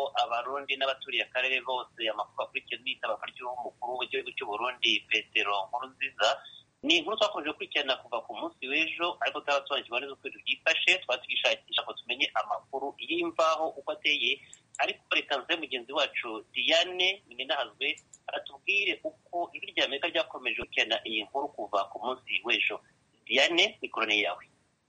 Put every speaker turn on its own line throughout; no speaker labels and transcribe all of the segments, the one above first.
abarundi n'abaturiye akarere bose amakuru akurikiye n'itabaka ry'umukuru w'igihugu cy'u Burundi petero nkurunziza ni inkuru twakomeje gukurikirana kuva ku munsi w'ejo ariko tutarasobanukirwa neza uko ibintu byifashe twaba tugishakisha ngo tumenye amakuru y'imvaho uko ateye ariko reka nze mugenzi wacu diane minahazwe aratubwire uko ijwi rya amerika ryakomeje gukurikirana iyi nkuru kuva ku munsi w'ejo diane mikorone yawe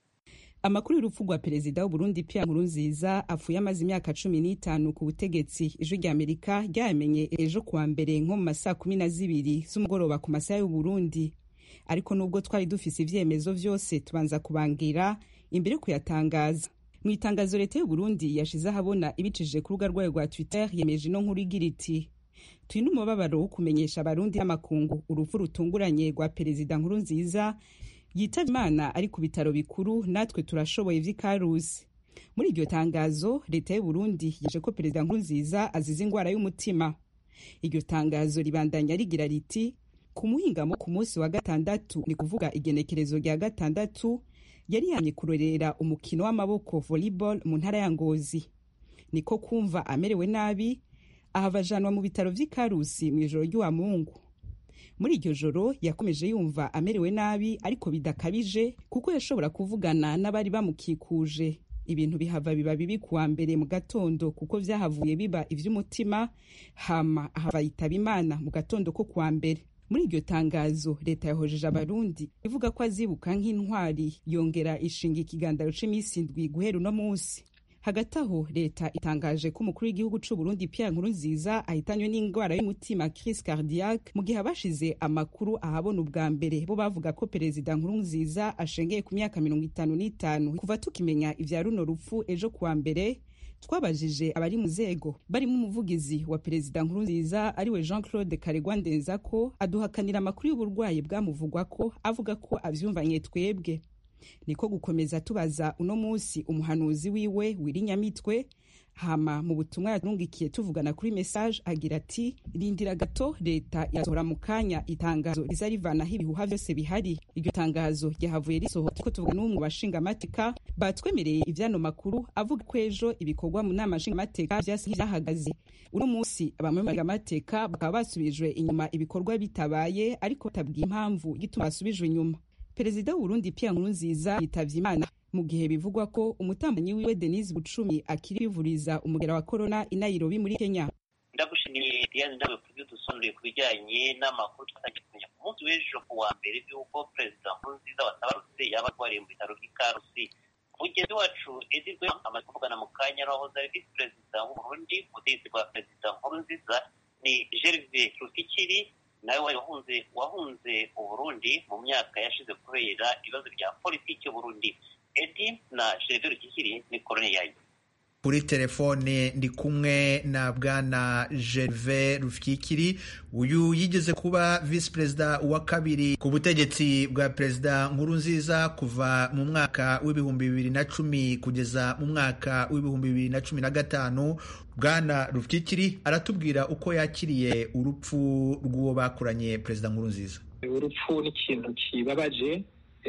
amakuru y'urupfu rwa perezida w'uburundi pierre nkurunziza apfuye amaze imyaka cumi n'itanu ku butegetsi ijwi rya amerika ryayamenye ejo kuwa mbere nko mu masaa kumi na zibiri z'umugoroba ku masaha y'uburundi ariko nubwo twari dufise ivyemezo vyose tubanza kubangira imbere yo kuyatangaza mu itangazo leta y'uburundi yashize ahabona ibicishije ku rubuga rwayo rwa twitter yemeje ino nkuru igira iti turi n'umubabaro wo kumenyesha abarundi n'amakungu urupfu rutunguranye rwa perezida nkuru nziza yitavye imana ari ku bitaro bikuru natwe turashoboye vy'ikarusi muri iryo tangazo leta y'uburundi yeje ko perezida nkuru nziza azize ingwara y'umutima iryo tangazo ribandanya rigira riti ku muhingamo ku munsi wa gatandatu ni kuvuga igenekerezo rya gatandatu yari yamye kurorera umukino w'amaboko volleyball mu ntara ya ngozi niko kumva amerewe nabi ahava ajanwa mu bitaro vy'ikarusi mw'ijoro ry'uwa mungu muri iryo joro yakomeje yumva amerewe nabi ariko bidakabije kuko yashobora kuvugana n'abari bamukikuje ibintu bihava biba bibi kuwa mbere mu gatondo kuko vyahavuye biba ivy'umutima hama ahava yitaba imana mu gatondo ko kuwa mbere muri iryo tangazo leta yahojeje abarundi ivuga ko azibuka nk'intwari yongera ishinga ikigandaro c'imisi indwi guhera uno munsi hagati aho leta itangaje ko umukuru w'igihugu c'u Burundi Pierre Nkurunziza ahitanywe n'ingwara y'umutima crise cardiaque mu gihe abashize amakuru ahabona ubwa mbere bo bavuga ko perezida Nkurunziza ashengeye ku myaka mirongo itanu n'itanu kuva tukimenya ivya runo rupfu ejo kuwa mbere twabajije abari mu nzego barimo umuvugizi wa perezida nkurunziza ariwe jean claude karegwa ndenza ko aduhakanira amakuru y'uburwayi bwamuvugwa ko avuga ko avyumvanye twebwe niko gukomeza tubaza uno munsi umuhanuzi wiwe wirinyamitwe hama mu butumwa yatungikiye tuvugana kuri message agira ati rindira gato leta yasohora mu kanya itangazo riza rivanaho ibihuha vyose bihari iryo tangazo ryahavuye risohoka ko tuvuga n'umwe bashinga amateka batwemereye ivyano makuru avuga ko ejo ibikorwa mu nama nshinga amateka vyahagaze uno munsi abamwe amateka bakaba basubijwe inyuma ibikorwa bitabaye ariko batabwiye impamvu gituma basubijwe inyuma perezida w'uburundi pierre nkurunziza yitavye imana mu gihe bivugwa ko umutambanyi wiwe denise bucumi akiri kwivuriza umugera wa korona i nairobi muri kenya
ndagushimiye diane nawe ku byo dusonuriye ku bijyanye n'amakuru twatangiye kumenya ku munsi w'ejo ku wa mbere by'uko perezida nkurunziza watabarutse yaba arwariye mu bitaro by'ikarusi mugenzi wacu edi rwe amaze kuvugana mu kanya n'uwahoze ari visi perezida w'uburundi ubutegetsi bwa perezida nkurunziza ni gerve rufikiri nawe wahunze wahunze uburundi mu myaka yashize kubera ibibazo bya politiki y'uburundi edi na gerve rukikiri ni korone yayo
kuri telefone ndi kumwe na bwana gerve rufyikiri uyu yigeze kuba visi perezida wa kabiri ku butegetsi bwa perezida nkurunziza kuva mu mwaka w'ibihumbi bibiri na cumi kugeza mu mwaka w'ibihumbi bibiri na cumi na gatanu bwana rufyikiri aratubwira uko yakiriye urupfu rw'uwo bakuranye perezida nkurunziza
urupfu ni ikintu kibabaje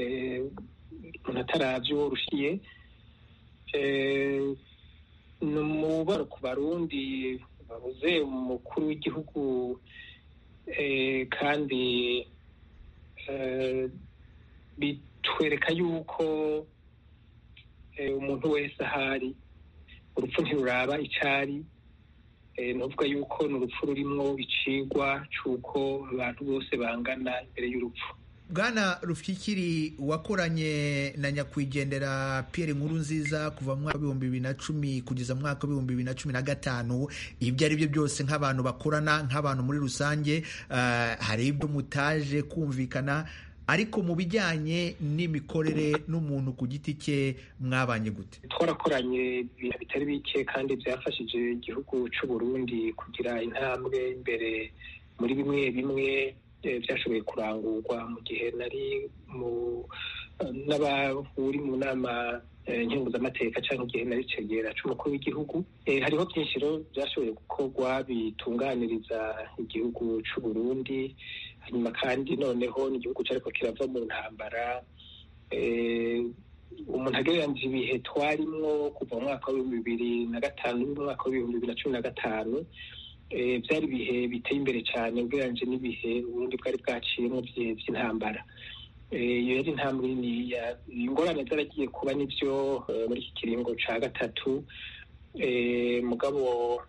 umuntu ataravye uwo rushiye ni umubaro ku barundi babuze umukuru w'igihugu kandi bitwereka yuko umuntu wese ahari urupfu ntiruraba icari nuvuga yuko ni urupfu rurimwo icigwa c'uko abantu bose bangana imbere y'urupfu
bwana rufyikiri wakoranye na nyakwigendera Pierre nkuru nziza kuva mu mwaka w'ibihumbi bibiri na cumi kugeza mu mwaka w'ibihumbi bibiri na cumi na gatanu ibyo ari byo byose nk'abantu bakorana nk'abantu muri rusange hari ibyo mutaje kumvikana ariko mu bijyanye n'imikorere n'umuntu ku giti cye mwabanye gute
twarakoranye ibintu bitari bike kandi byafashije igihugu cy'u Burundi kugira intambwe imbere muri bimwe bimwe byashoboye kurangurwa mu gihe nari mu n'abahuri mu nama nkenguzamateka cyangwa igihe nari cegera c'umukuru w'igihugu hariho byinshi rero byashoboye gukorwa bitunganiriza igihugu c'u Burundi hanyuma kandi noneho n'igihugu cyariko kirava mu ntambara umuntu agereranije ibihe twarimwo kuva mu mwaka w'ibihumbi bibiri na gatanu n'umwaka w'ibihumbi bibiri na cumi na gatanu byari ibihe biteye imbere cyane ugereranyije n'ibihe uburundi bwari bwaciyemo by'intambara iyo yari intambwe niniya ingorane zaragiye kuba nibyo muri iki kiringo cya gatatu mugabo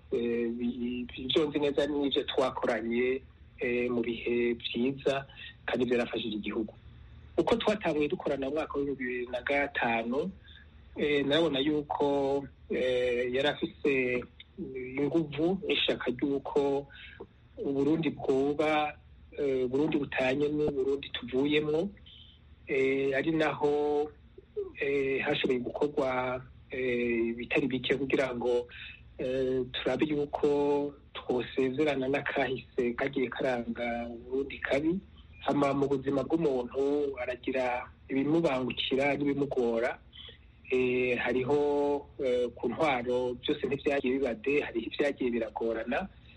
ibyo nzi neza n'ibyo twakoranye mu bihe byiza kandi byarafashije igihugu uko twatanguye dukorana mu mwaka w'ibihumbi bibiri na gatanu nabona yuko yari afise inguvu n'ishaka ry'uko uburundi bwoba uburundi butanye n'uburundi tuvuyemo ari naho hashoboye gukorwa ibitari bike kugira ngo turabe yuko twosezerana n'akahise kagiye karanga uburundi kabi hama mu buzima bw'umuntu aragira ibimubangukira n'ibimugora hariho ku ntwaro byose ntibyagiye bibade hariho ibyagiye biragorana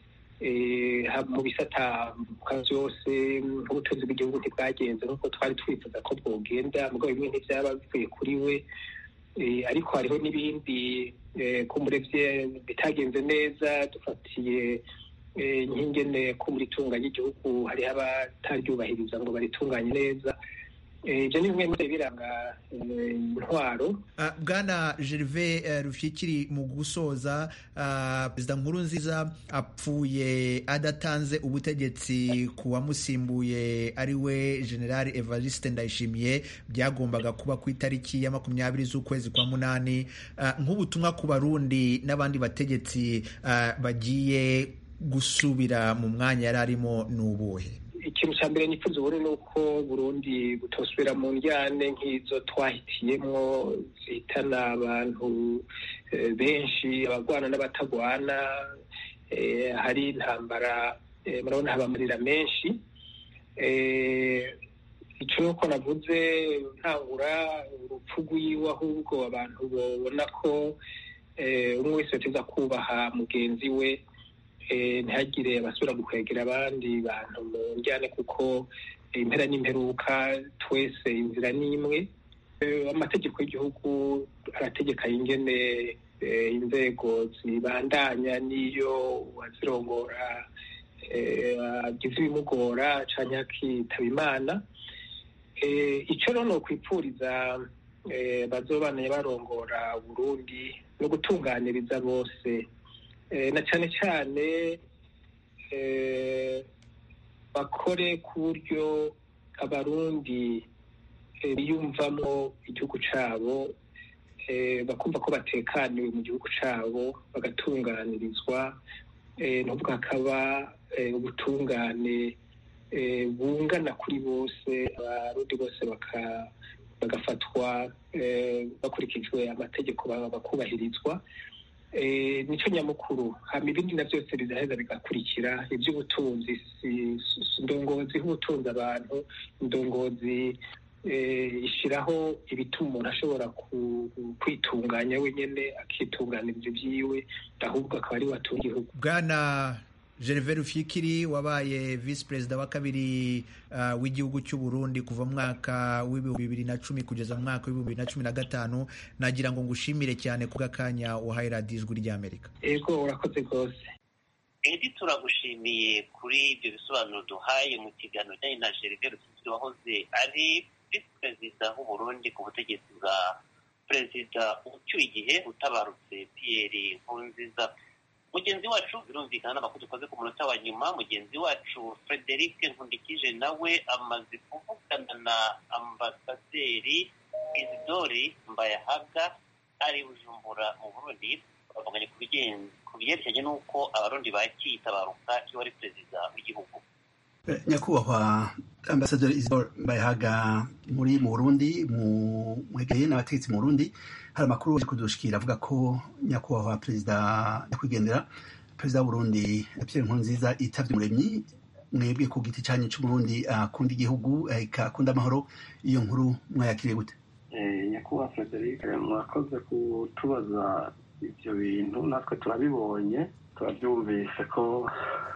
mu bisatamuka byose nk'ubutunzi bw'igihugu ntibwagenze nk'uko twari twifuza ko bwogenda mugabo bimwe ntibyaba bivuye kuri we ariko hariho n'ibindi ko murebye bitagenze neza dufatiye nk'ingene ko muri tunga ry'igihugu hariho abataryubahiriza ngo baritunganye neza ibyo ni bimwe muri biranga intwaro
bwana gerve rufyikiri mu gusoza perezida nkuru nziza apfuye adatanze ubutegetsi ku wamusimbuye ari we generale evariste ndayishimiye byagombaga kuba ku itariki ya makumyabiri z'ukwezi kwa munani nk'ubutumwa ku barundi n'abandi bategetsi bagiye gusubira mu mwanya yari arimo ni ubuhe
ikintu cya mbere nifuza ubundi ni uko burundi butosubira mu njyane nk'izo twahitiyemo zihitana abantu benshi abagwana n'abatagwana hari intambara murabona haba amarira menshi icyo nuko navuze ntangura urupfu rw'iwe ahubwo abantu babona ko umwe wese yateza kubaha mugenzi we ntihagire abasubira gukwegera abandi bantu mu njyane kuko impera n'imperuka twese inzira ni imwe amategeko y'igihugu arategeka ingene inzego zibandanya n'iyo uwazirongora agize ibimugora cyangwa akitaba imana icyo rero ni ukwipfuriza bazobanaye barongora burundi no gutunganiriza bose na cyane cyane bakore ku buryo abarundi biyumvamo igihugu cyabo bakumva ko batekaniwe mu gihugu cyabo bagatunganirizwa n'ubwo hakaba ubutungane bungana kuri bose abarundi bose bagafatwa bakurikijwe amategeko bakubahirizwa nicyo nyamukuru hama ibindi na byose bizaheza bigakurikira iby'ubutunzi indongozi nk'ubutunzi abantu indongozi ishyiraho ibituma umuntu ashobora kwitunganya wenyine akitunganiriza ibyiwe ahubwo akaba ari we atunga igihugu
bwana gervais rufyikiri wabaye visi perezida wa kabiri uh, w'igihugu cy'u Burundi kuva mu mwaka w'ibihumbi bibiri na cumi kugeza mu mwaka w'ibihumbi bibiri na cumi na gatanu nagira ngo ngushimire cyane ku bw'akanya uhaye radiyo ijwi ry'amerika
yego urakoze rwose
edi turagushimiye kuri ibyo bisobanuro duhaye mu kiganiro kijyanye na gervais rufyikiri wahoze ari visi perezida w'u Burundi ku butegetsi bwa perezida ucyuye igihe utabarutse pierre nkurunziza mugenzi wacu birumvikana n'amakuru dukoze ku munota wa nyuma mugenzi wacu frederic nkundikije nawe amaze kuvugana na ambasaderi isidori mbayahaga ari bujumbura mu burundi bavuganye ku byerekeranye n'uko abarundi bakiyitabaruka iyo ari perezida w'igihugu
nyakubahwa ambasaderi isidori mbayahaga muri mu burundi mwegeye n'abategetsi mu burundi hari amakuru yo kudushikira avuga ko nyakubahwa perezida nyakwigendera perezida w'uburundi pierre nkurunziza itavye umuremyi mwebwe ku giti canyu c'uburundi akunda igihugu akunda amahoro iyo nkuru mwayakiriye gute
nyakubahwa frederic mwakoze kutubaza ivyo bintu natwe turabibonye turavyumvise ko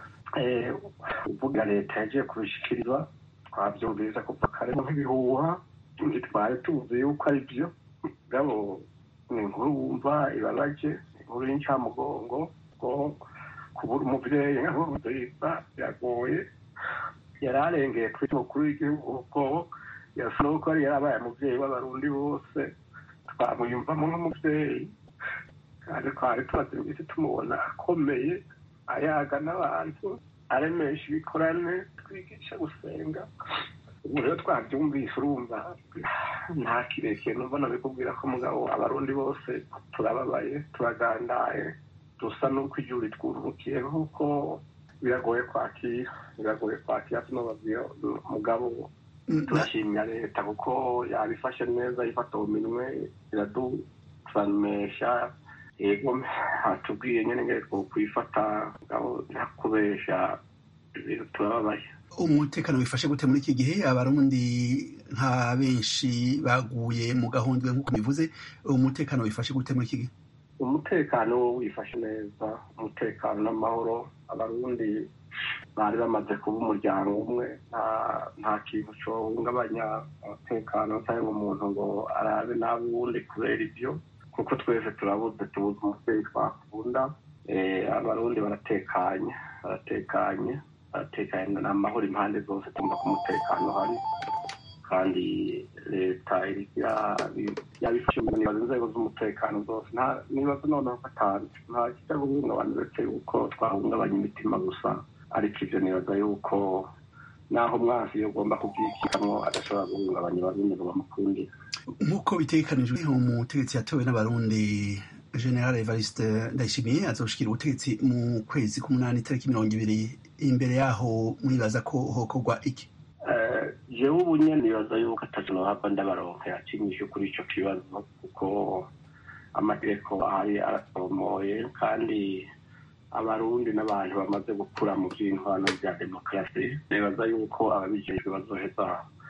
uvuga leta yagiye kubishikirizwa twavyumvise kuva kare nk'ibihuha ntitwari tuzi yuko ari vyo gabo ni inkuru wumva ibabaje inkuru y'incamugongo ko kubura umubyeyi nka nkurunziza biragoye yari arengeye kuri mukuru w'igihugu ko yasa n'uko yari yarabaye umubyeyi w'abarundi bose twamwiyumvamo nk'umubyeyi kandi twari tumaze iminsi tumubona akomeye ayaga n'abantu aremesha ibikorane twigisha gusenga ubu rero twabyumvise urumva nta kirekire numva nabikubwira ko mugabo abarundi bose turababaye turagandaye dusa n'uko igihugu ritwururukiye nk'uko biragoye kwakira biragoye kwakira tunababwira mugabo turashimira leta kuko yabifashe neza ifata mu minwe iradusanisha yego hatubwiye nyine ngere kwifata nta kubesha turababaye
umutekano wifashe gute muri iki gihe abarundi nka benshi baguye mu gahundwe nk'uko bivuze umutekano wifashe gute muri iki gihe
umutekano wifashe neza umutekano n'amahoro abarundi bari bamaze kuba umuryango umwe nta kintu cyohungabanya umutekano cyangwa umuntu ngo arabe n'abundi kubera ibyo kuko twese turabuze tubuze umubyeyi twakunda abarundi baratekanye baratekanye baratekanye ni amahoro impande zose tumva ko umutekano uhari kandi leta yabifashe mu nibaza inzego z'umutekano zose nibaza noneho gatanu nta kijya guhungabana uretse yuko twahungabanya imitima gusa ariko ibyo nibaza yuko naho umwansi iyo ugomba kubyikikamwo adashobora guhungabanya abarundi ngo bamukundire
nk'uko bitegekanijwe umutegetsi yatowe n'abarundi general evariste ndayishimiye azoshikira ubutegetsi mu kwezi k'umunani itariki mirongo ibiri imbere yaho mwibaza ko hokorwa iki
jewe ubu nyene nibaza yuko ataje nohava ndabaronka yakinyishe kuri ico kibazo kuko amategeko ahari aratomoye kandi abarundi n'abantu bamaze gukura mu vy'intwano vya demokarasi nibaza yuko ababijejwe bazoheza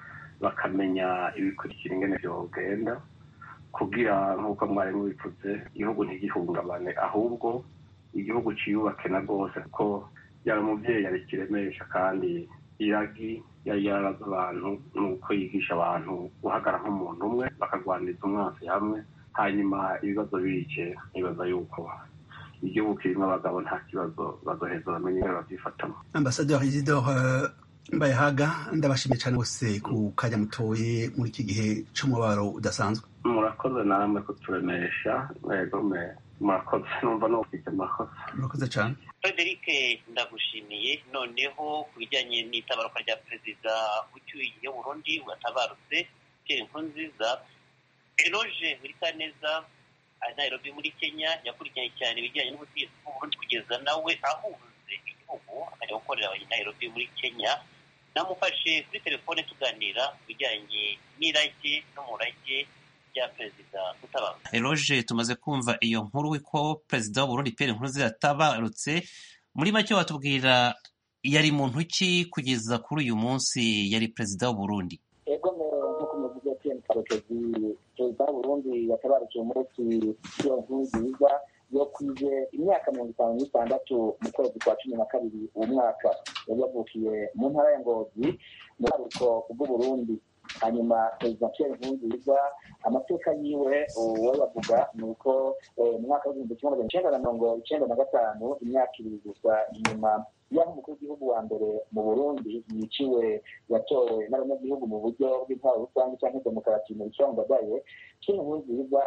bakamenya ibikurikira ingene vyogenda kugira nk'uko mwari mubivuze igihugu ntigihungabane ahubwo igihugu ciyubake na rwose kuko yari umuvyeyi yari kiremesha kandi iragi yari yarabaza abantu nuko yigisha abantu guhagara nk'umuntu umwe bakagwaniriza umwansi hamwe hanyuma ibibazo bice nibaza yuko igihugu kirimo abagabo nta kibazo bazoheza bamenye ingene bavyifatamo
ambasaderi isidore mbayahaga ndabashimiye cyane bose ku kanya mutoye muri iki gihe c'umubabaro udasanzwe
murakoze namwe kuturemesha mwegome murakoze numva nufite murakoze
murakoze cyane
frederic ndagushimiye noneho ku bijyanye n'itabaruka rya perezida ucyuye burundi watabarutse pierre nkurunziza eroge burikaneza ari nairobi muri kenya yakurikiranye cyane ibijyanye n'ubutegetsi bw'uburundi kugeza nawe ahunze igihugu akajya gukorera abanyanairobi muri kenya namufashe kuri telefone tuganira ku bijyanye n'irage n'umurage bya perezida utabarutse
eroge tumaze kumva iyo nkuru ko perezida w'uburundi pierre nkurunziza yatabarutse muri make watubwira yari muntu ki kugeza kuri uyu munsi yari perezida w'uburundi
ego nk'uko muvuze pierre karekezi perezida w'uburundi yatabarukiye umunsi iyo nkuru nziza yo kwije imyaka mirongo itanu n'itandatu mu kwezi kwa cumi na kabiri uwo mwaka yari yavukiye mu ntara ya ngozi mu buharuko bw'uburundi hanyuma perezida pierre nkurunziza amateka yiwe uwo bavuga ni uko mu mwaka w'igihumbi kimwe magana icyenda na mirongo icyenda na gatanu imyaka ibiri gusa inyuma y'aho umukuru w'igihugu wa mbere mu burundi yiciwe yatowe n'abanyagihugu mu buryo bw'intwaro rusange cyangwa demokarasi mu bicongodaye pierre nkurunziza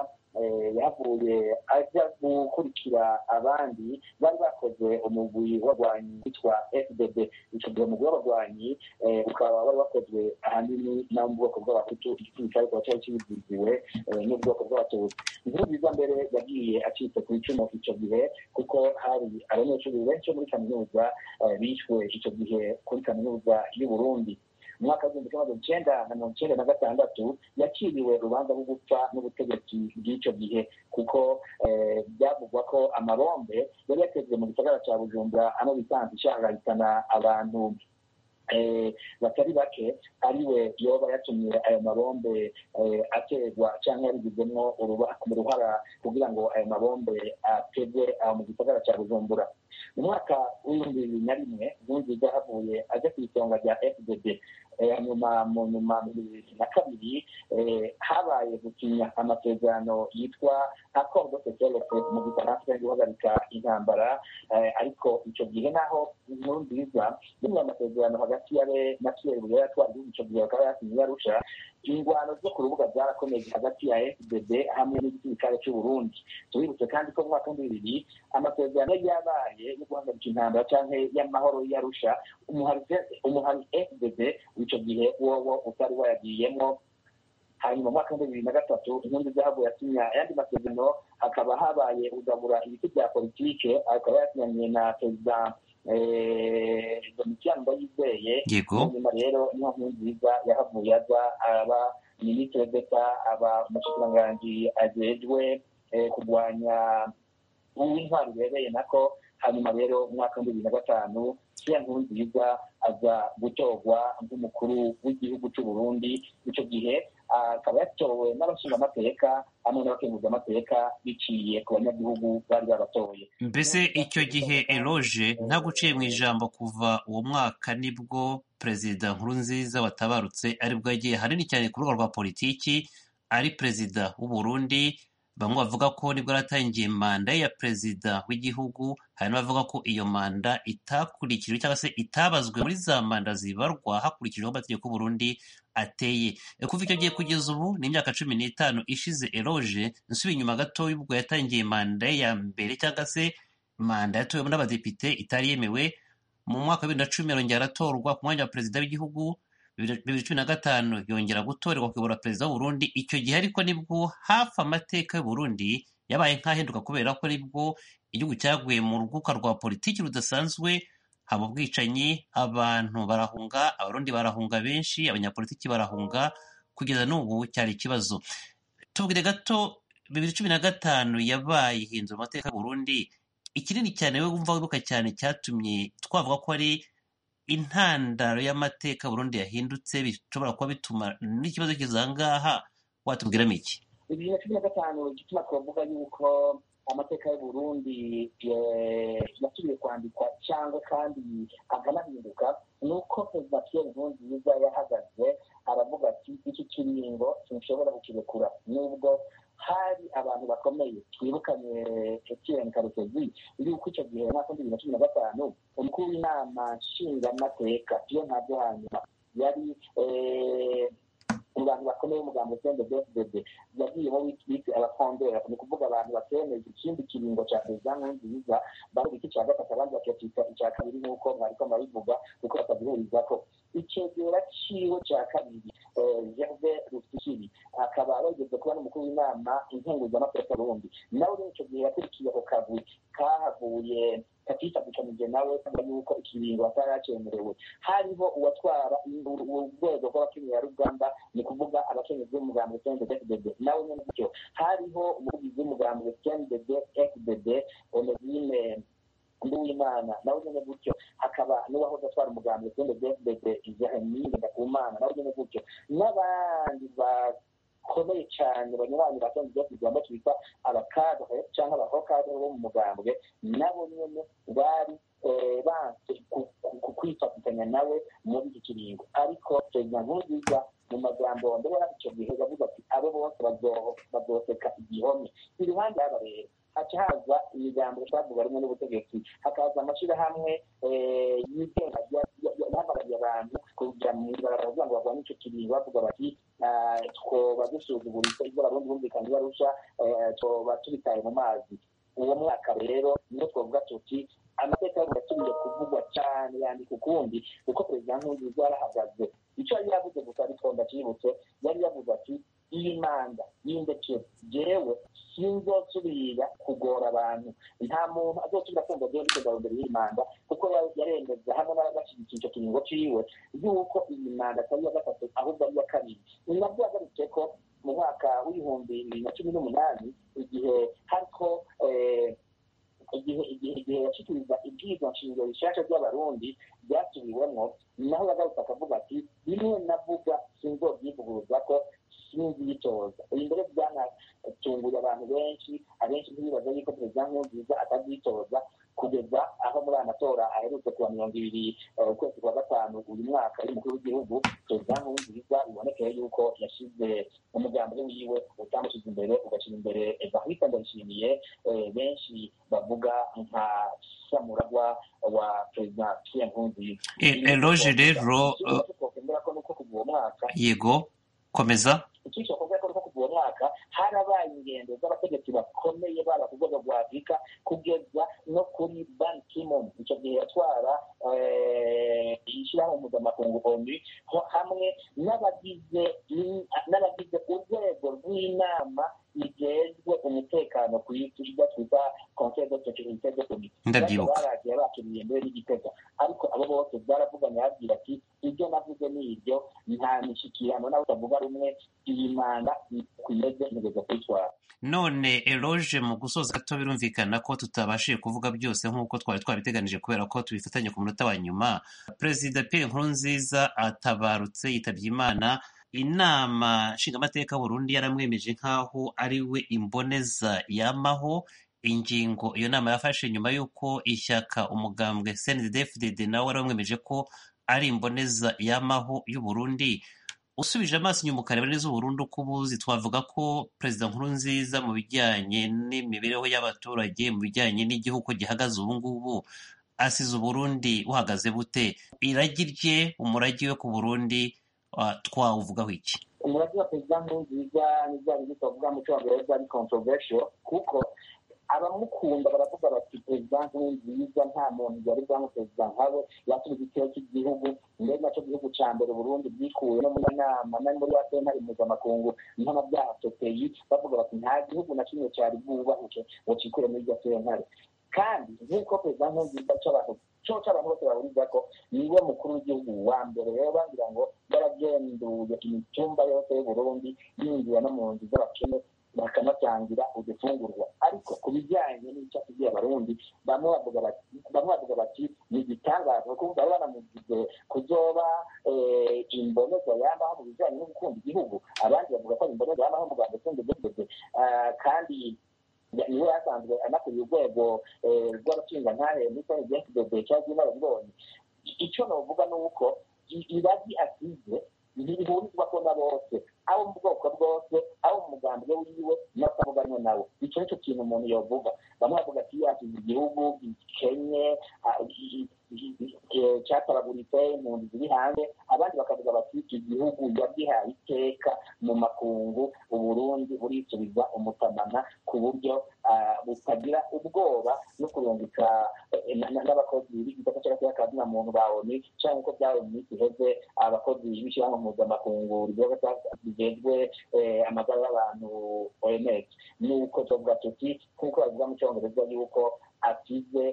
yavuye ajya gukurikira abandi bari bakoze umugwi w'abarwanyi witwa fdb icyo gihe umugwi w'abarwanyi ukaba wari wakozwe ahanini no mu bwoko bw'abahutu igisirikare kikaba cyari kibiziziwe n'ubwoko bw'abatutsi inkuru nziza mbere yagiye acitse ku icumu icyo gihe kuko hari abanyeshuri benshi bo muri kaminuza bishwe icyo gihe kuri kaminuza y'uburundi mu mwaka w'igihumbi kimwe magana icyenda na mirongo icyenda na gatandatu yakiriwe urubanza rwo gupfa n'ubutegetsi bw'icyo gihe kuko byavugwa ko amabombe yari yatezwe mu gisagara cya bujumbura ano bisanzwe ishangahitana abantu batari bake ariwe yoba yatumye ayo mabombe aterwa cyangwa yabigizemo uruhara kugira ngo ayo mabombe ateze aho mu gisagara cya bujumbura mu mwaka w'ibihumbi bibiri na rimwe nkurunziza havuye ajya ku isonga rya fdb hanyuma mu nyuma mu bibiri na kabiri habaye gusinya amasezerano yitwa accord de sécurité mu gifaransa yo guhagarika intambara ariko icyo gihe naho inkuru nziza bimwe amasezerano hagati yabe na pierre bugera yatwara igihugu icyo gihe bakaba yasinye yarusha ingwano zo ku rubuga zarakomeje hagati ya fdd hamwe n'igisirikare cy'u burundi tubibutse kandi ko mu mwaka w'ibihumbi bibiri amasezerano yabaye yo guhagarika intambara cyangwa y'amahoro yarusha umuhari fdd w'icyo gihe wowo utari wayagiyemo hanyuma mu mwaka w'ibihumbi bibiri na gatatu inkundi zahabu yasinya ayandi masezerano hakaba habaye ugabura ibiti bya politike akaba yasinyanye na perezida domitiyani ndayizeye nyuma rero niho nkuru nziza yahavuye aza aba minisitiri d'eta aba umushikiranganji ajejwe kurwanya uw'intwari bibereye nako hanyuma rero mu mwaka w'ibihumbi bibiri na gatanu siya nkuru nziza aza gutorwa nk'umukuru w'igihugu cy'u Burundi icyo gihe akaba yatowe n'abashingamateka hamwe n'abakenguzamateka biciye ku banyagihugu bari babatoye
mbese icyo gihe eroge nta guciye mu ijambo kuva uwo mwaka nibwo perezida nkurunziza watabarutse aribwo yagiye hanini cyane ku rubuga rwa politiki ari perezida w'u Burundi bamwe bavuga ko nibwo yaratangiye manda ya perezida w'igihugu hari n'abavuga ko iyo manda itakurikijwe cyangwa se itabazwe muri za manda zibarwa hakurikijwe amategeko y'uburundi ateye kuva icyo gihe kugeza ubu ni imyaka cumi n'itanu ishize eroge nsubiye inyuma gato y'ubwo yatangiye manda ya mbere cyangwa se manda yatowe n'abadepite itari yemewe mu mwaka wa bibiri na cumi arongera aratorwa ku mwanya wa perezida w'igihugu bibiri cumi na gatanu yongera gutorerwa kuyobora perezida w'uburundi icyo gihe ariko nibwo hafi amateka y'uburundi yabaye nk'ahinduka kubera ko nibwo igihugu cyaguye mu ruguka rwa politiki rudasanzwe haba ubwicanyi abantu barahunga abarundi barahunga benshi abanyapolitiki barahunga kugeza n'ubu cyari ikibazo tubwire gato bibiri cumi na gatanu yabaye ihindura amateka y'uburundi ikinini cyane we wumva wibuka cyane cyatumye twavuga ko ari intandaro y'amateka Burundi yahindutse bishobora kuba bituma n'ikibazo kizangaha watubwiramo iki
bibiri na cumi na gatanu igituma twavuga yuko amateka y'uburundi yasubiye kwandikwa cyangwa kandi akanahinduka ni uko perezida pierre nkurunziza yahagaze aravuga ati iki kiringo sinshobora kukirekura nubwo hari abantu bakomeye twibukanye etienne karekezi yuko icyo gihe mu mwaka w'ibihumbi bibiri na cumi na gatanu umukuru w'inama nshingamateka iyo ntabyo hanyuma yari mu bantu bakomeye umugambi sende bfdd yagiyemo witwite abafondera ni ukuvuga abantu batemeza ikindi kiringo cya perezida nkurunziza bavuga iki cya gatatu abandi bakakita icya kabiri nk'uko mwariko murabivuga kuko batagihurizako icegera ciwe cya kabiri gerve rufikiri akaba yageze kuba n'umukuru w'inama inkenguzamateka burundi nawe rero icyo gihe yakurikiye ako kagwi kahavuye katifatikanyije nawe kubera yuko ikiringo atari yacemerewe hariho uwatwara urwego rw'abakenyerarugamba ni kuvuga abakenyezi b'umugambi cndd fdd nawe nyine gutyo hariho umuvugizi w'umugambi cndd fdd onezime nduwimana nawe nyine gutyo hakaba n'uwahoze atwara umugambi cndd fdd jeremine ndakumana nawe nyine gutyo n'abandi bakomeye cyane banyuranye ba cndd fdd bamwe twita abakadre cyangwa abahokadre bo mu mugambwe nabo nyine bari banse kwifatikanya nawe muri iki kiringo ariko perezida nkurunziza mu magambo ndabona icyo gihe yavuze ati abo bose bazoseka igihome iruhande y'aba rero haca haza imigambo twavuga rimwe n'ubutegetsi hakaza amashyirahamwe yigenga yahagarariye abantu kugira mu ibarabara kugira ngo barwanye icyo kiringo bavuga bati twoba dusuzuguritse ibyo abarundi bumvikanye barusha twoba tubitaye mu mazi uwo mwaka rero niyo twavuga tuti amateka yavuga asubiye kuvugwa cyane yandika ukundi kuko perezida nkurunziza yarahagaze icyo yari yavuze gusa ariko ndakibutse yari yavuze ati iyi manda y'indeke jewe sinzosubira kugora abantu nta muntu azosubira kumva jewe ndikugara imbere y'iyi manda kuko yaremeza hamwe n'abagashyigikiye icyo kiringo ciwe yuko iyi manda atari iya gatatu ahubwo ari iya kabiri ni nabwo yagarutse ko mu mwaka w'ibihumbi bibiri na cumi n'umunani igihe hariko igihe igihe igihe yashikiriza ibwirizwa nshingiro bishasha by'abarundi byasubiwemo naho yagarutse akavuga ati bimwe navuga sinzobyivuguruza ko sinzi yitoza ibi mbere byanatunguye abantu benshi abenshi ntibibaza yuko perezida nkurunziza atazitoza kugeza aho muri aya matora aherutse kuwa mirongo ibiri ukwezi kwa gatanu uyu mwaka y'umukuru w'igihugu perezida nkurunziza bibonekeye yuko yashyize umugambi wiwe utamushyize imbere ugashyira imbere evariste ndayishimiye benshi bavuga nka samuragwa wa perezida pierre nkurunziza
eloge rero
twokwemera ko nuko kuva uwo mwaka
yego komeza
icyisho kuvuga ko nuko kuva uwo mwaka harabaye ingendo z'abategetsi bakomeye baba ku rwego rwa afurika kugeza no kuri ban kimon icyo gihe yatwara ishyirahamwe mpuzamakungu onu hamwe n'abagize n'abagize urwego rw'inama igejwe umutekano ku isi ibyo twita conseil de sécurité de comité
ndabyibuka
baragiye bakiriye mbere n'igitego ariko abo bose baravuganye babwira ati ibyo navuze ni ibyo nta mishyikirano nawe utavuga rumwe iyi manda kwiyeze ntegeza kuyitwara
none eloge mu gusoza gato birumvikana ko tutabashije kuvuga byose nk'uko twari twabiteganije kubera ko tubifatanye ku munota wa nyuma perezida pierre nkurunziza atabarutse yitabye imana inama nshingamateka Burundi yaramwemeje nk'aho ari we imboneza yamaho ingingo iyo nama yafashe nyuma y'uko ishyaka umugambwe cndfdd nawe waramwemeje ko ari imboneza yamaho y'uburundi usubije amaso inyuma ukareba neza uburundi uko ubuzi twavuga ko perezida nkurunziza mu bijyanye n'imibereho y'abaturage mu bijyanye n'igihugu gihagaze ubu ngubu asize uburundi buhagaze bute iragi rye umurage we ku burundi twawuvugaho iki
umurage wa perezida nkurunziza n'ibya bindi twavuga mu cyongereza ari controversial kuko abamukunda baravuga bati perezida nkurunziza nta muntu yari bwamu perezida nkawe yasubiza ikiro cy'igihugu mbere nacyo gihugu cya mbere burundi bwikuye no muri nama no muri ya sentare mpuzamakungu mpanabyaha sopeyi bavuga bati nta gihugu na kimwe cyari bwubahuke ngo cikure muri iryo sentare kandi nk'uko perezida nkurunziza cy'abantu cyo cy'abantu bose bahuriza ko niwe mukuru w'igihugu wa mbere rero bagira ngo yaragenduye imitumba yose y'uburundi yinjira no mu nzu z'abakene bakanatangira udufungurwa ariko ku bijyanye n'icyo asigiye abarundi bamwe bavuga bati bamwe bavuga bati ni igitangaza kuko bari banamugize kuzoba imboneza yamaho mu bijyanye no gukunda igihugu abandi bavuga ko ari imboneza yamaho mu rwanda sende dogeze kandi niwe yasanzwe anakuriye urwego rw'abashingantahe muri sene gensi dode cyangwa inararibonye icyo navuga ni uko iragi asize ntibihurizwa ko na bose abo mu bwoko bwose abo mu mugambi wiwe n'abatavuganwe nawe icyo nicyo kintu umuntu yavuga bamwe bavuga ati yasize igihugu gikenye cyataraguritse impunzi ziri hanze abandi bakavuga bati iki gihugu yagihaye iteka mu makungu uburundi burisubiza umutamana ku buryo butagira ubwoba no kurungika n'abakozi b'igisata cy'agateka ka zina muntu ba oni cyangwa uko byabaye mu minsi iheze abakozi b'ishyirahamwe mpuzamakungu rigejwe amagara y'abantu oms nuko tuvuga tuti nk'uko bavuga mu cyongereza yuko asize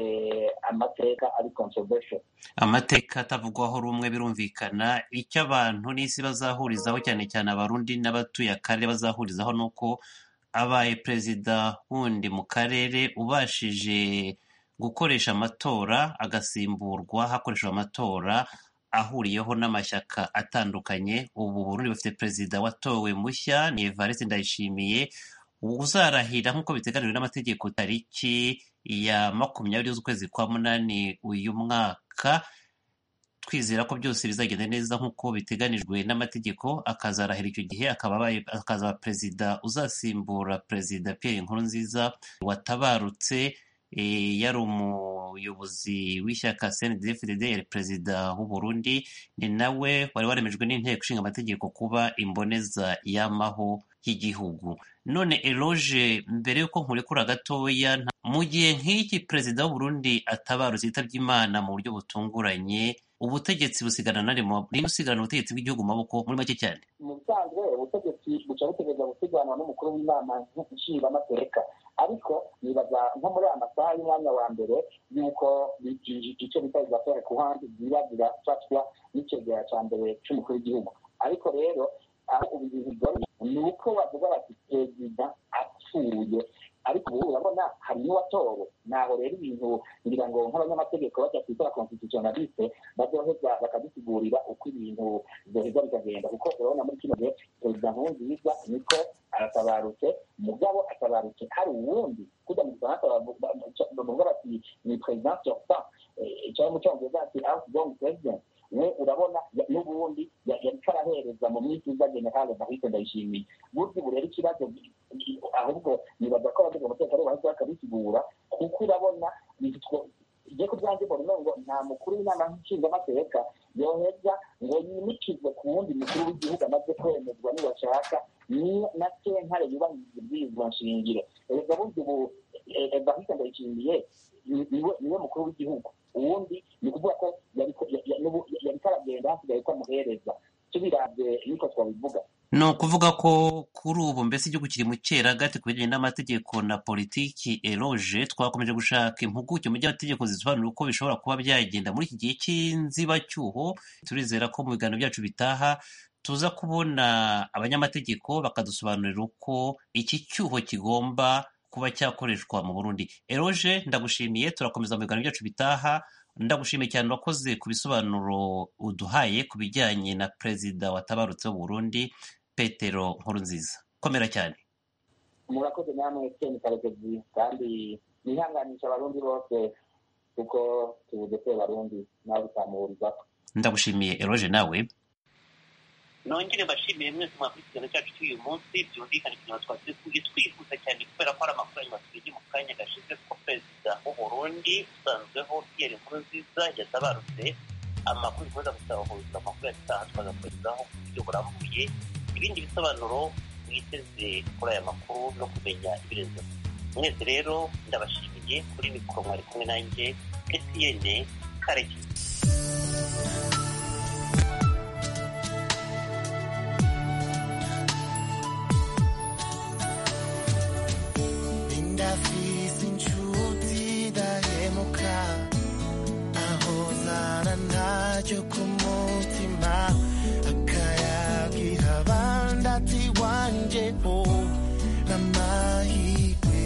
amateka ari controversial
amateka atavugwaho rumwe birumvikana icyo abantu n'isi bazahurizaho cyane cyane abarundi n'abatuye akarere bazahurizaho ni uko abaye perezida wundi mu karere ubashije gukoresha amatora agasimburwa hakoreshejwe amatora ahuriyeho n'amashyaka atandukanye ubu burundi bufite perezida watowe mushya ni evariste ndayishimiye uzarahira nk'uko biteganijwe n'amategeko tariki ya makumyabiri z'ukwezi kwa munani uyu mwaka twizera ko byose bizagenda neza nk'uko biteganijwe n'amategeko akazarahira icyo gihe akazaba perezida uzasimbura perezida Pierre Nkurunziza watabarutse yari umuyobozi w'ishyaka CNDD-FDD yari perezida w'u Burundi ni nawe wari waremejwe n'inteko ishinga amategeko kuba imboneza y'amaho y'igihugu none eloge mbere y'uko nkurekura gatoya mu gihe nk'iki perezida w'u Burundi atabarutse yitabye imana mu buryo butunguranye ubutegetsi busigana na rimwe ninde usigarana ubutegetsi bw'igihugu mu maboko muri make cyane
mu bisanzwe ubutegetsi buca butegereza gusiganwa n'umukuru w'inama nshingamateka ariko nibaza nko muri aya masaha y'umwanya wa mbere y'uko icyo bita izafere ku handi ziba zirafatwa n'icegera cya mbere cy'umukuru w'igihugu ariko rero aho ubu ibintu bigoranye ni uko bavuga bati perezida apfuye ariko ubu urabona hari n'uwatowe naho rero ibintu ngira ngo nk'abanyamategeko bajya kwitara constitutionaliste bazoheza bakadusigurira uko ibintu zoheza bikagenda kuko urabona muri kino gihe perezida nkurunziza niko aratabarutse mugabo atabarutse hari uwundi kujya mu gifaransa bavuga bati ni president sortant cyangwa mu cyongereza ati outgoing president we urabona n'ubundi yariko arahereza mu mwitiza generale bahise ndayishimiye burya ubu rero ikibazo ahubwo nibaza ko abagize umutekano bahise bakabisigura kuko urabona igiye kubyanjye mbona ngo nta mukuru w'inama nshingamateka yoheza ngo yimikizwe ku wundi mukuru w'igihugu amaze kwemezwa nibashaka na sentare yubahiriza ibwirizwa nshingiro erega burya ubu bahise ndayishimiye niwe mukuru w'igihugu uwundi ni ukuvuga ko yariko aragenda hasigaye ko amuhereza tubiravye niko twabivuga
ni ukuvuga ko kuri ubu mbese igihugu kiri mu cyeragati ku bijyanye n'amategeko na politiki eroge twakomeje gushaka impuguke mu by'amategeko zisobanura uko bishobora kuba byagenda muri iki gihe cy'inzibacyuho turizera ko mu biganiro byacu bitaha tuza kubona abanyamategeko bakadusobanurira uko iki cyuho kigomba kuba cyakoreshwa mu burundi eroge ndagushimiye turakomeza mu biganiro byacu bitaha ndagushimiye cyane urakoze ku bisobanuro uduhaye ku bijyanye na perezida watabarutse w'uburundi petero nkurunziza komera cyane
murakoze namwe keni karekezi kandi nihanganisha abarundi bose kuko tubuze ko abarundi nawe utamuhurizaho
ndagushimiye eroge nawe
nongere mbashimiye mwese mwakurikirana cyacu cy'uyu munsi byumvikane kugira ngo twatse tujye twihuta cyane kubera ko hari amakuru yanyu batubwiye mu kanya gashize ko perezida w'uburundi usanzweho pierre nkurunziza yatabarutse amakuru dukomeza gusabahuza amakuru yataha twagakorezaho ku buryo burambuye ibindi bisobanuro mwiteze kuri aya makuru no kumenya ibirenzeho mwese rero ndabashimiye kuri mikoro mwari kumwe nanjye etiyene karekezi
ndafise inshuti dahemuka ahozana ntacyo ku mutima akayagira abandi ati wanje ho n'amahirwe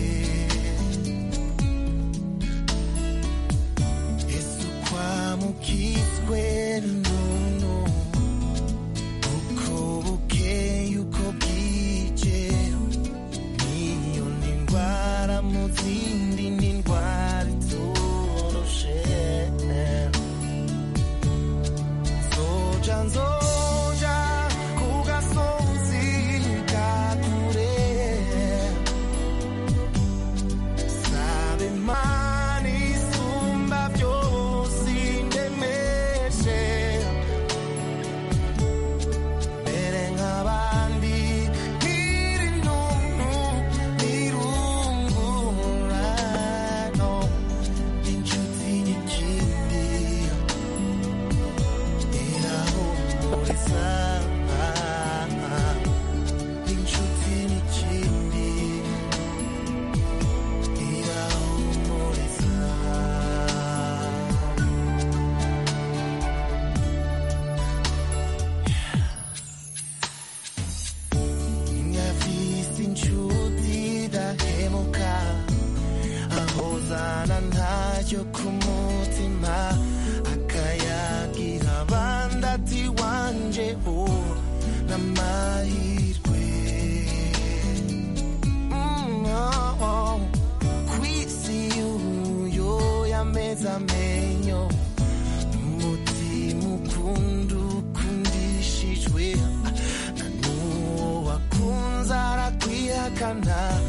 yesu kwamukizwe n'umuntu uko bukeye uko bwije niyo ni indwara mu zindi ni indwara itoroshe zoja nzoja ku gasozi ka kure sabe imana isumba byose indemeshe mbere nk'abandi nkiri ntuntu nirungurano inshuti n'ikindi irahumuriza inshuti n'ikindi irahumuriza ngafise inshuti dahemuka ahozana ntacyo ku mutima akayagira abandi ati wanje ho n'amahirwe Mm, oh, oh. kwisi uyo yameze amenyo umutima ukunda ukundishijwe na n'uwo wakunze arakwihakana